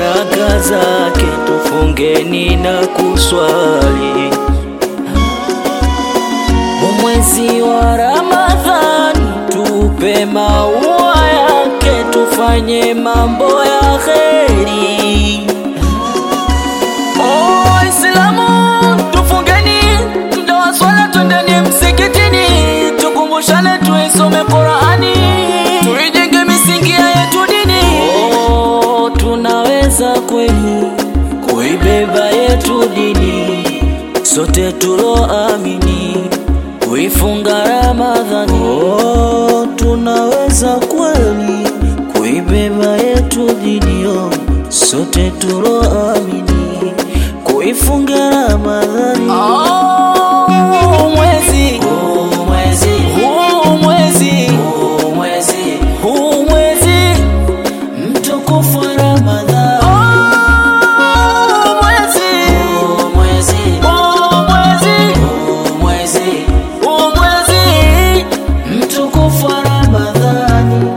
baraka zake, tufungeni na kuswali. Mwezi wa Ramadhani tupe maua yake, tufanye mambo ya kheri. Oh, Waislamu tufungeni, muda wa swala twendeni msikitini, tukumbushane tuisome Qurani, tuijenge misingi ya yetu dini. Oh, tunaweza kweli kuibeba yetu dini, sote tuloamini kuifunga Ramadhani. Oh, tunaweza kweli kuibeba yetu dini, oh, sote tuloamini kuifunga Ramadhani. Oh, mwezi huu mwezi huu mwezi huu mwezi huu mwezi mtukufu wa Ramadhani. Oh, mwezi huu mwezi huu mwezi huu mwezi huu mwezi mtukufu wa Ramadhani.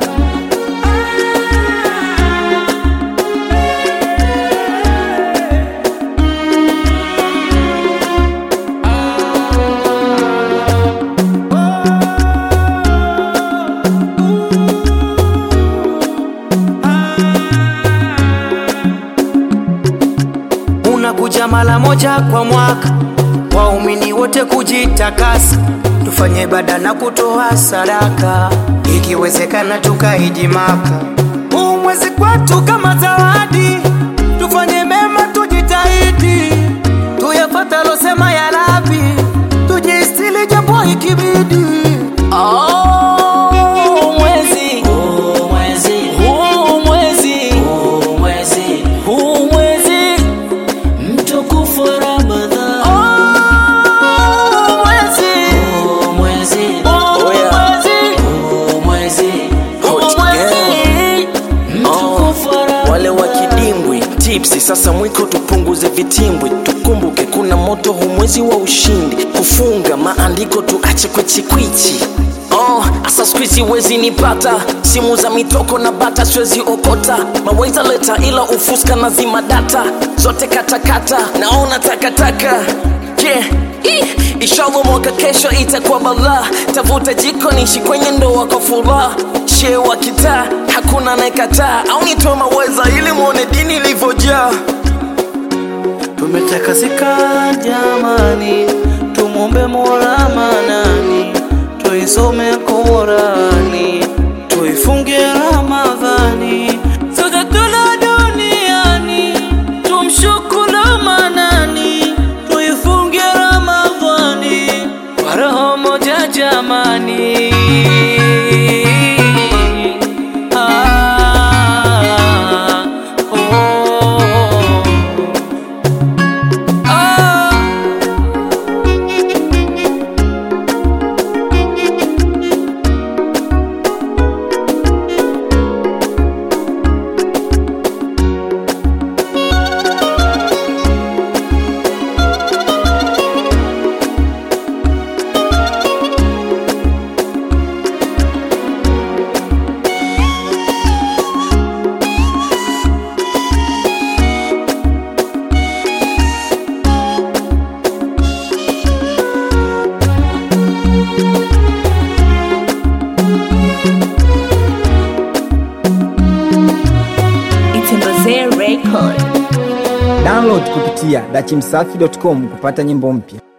unakuja mara moja kwa mwaka, waumini wote kujitakasa, tufanye ibada na kutoa sadaka, ikiwezekana tukaiji Maka. Huu mwezi kwetu kama zawadi, tufanye mema, tujitahidi, tuyafata losema ya Rabi, tujistili japo ikibidi. Oh, mwezi huu mwezi huu mwezi huu mwezi huu mwezi mtukufu wa Ramadhani. Oh, mwezi huu mwezi huu mwezi huu mwezi huu Hot mwezi mtukufu wa Ramadhani. wale wa kidimbwi tipsi sasa mwiko tupunguze vitimbwi tukumbuke kuna moto humwezi wa ushindi kufunga maandiko tuache kwichikwichi Oh, asa squeezy wezi nipata simu za mitoko na bata siwezi okota maweza leta ila ufuska na zima data zote katakata naona takataka yeah. Ih, Inshallah mwaka kesho itakuwa balaa tavuta jiko nishi kwenye ndoa kwa furaha shee wa kitaa hakuna anayekataa au nitoe maweza ili mwone dini ilivyojaa Tumetakasika jamani, tumwombe Mola Manani, tuisome Qurani, tuifunge Ramadhani, sote tula duniani, tumshukuru Manani, tuifunge Ramadhani kwa roho moja jamani. Ah, oh. Ah. Itembezee Record. Download kupitia dachimsafi.com kupata nyimbo mpya.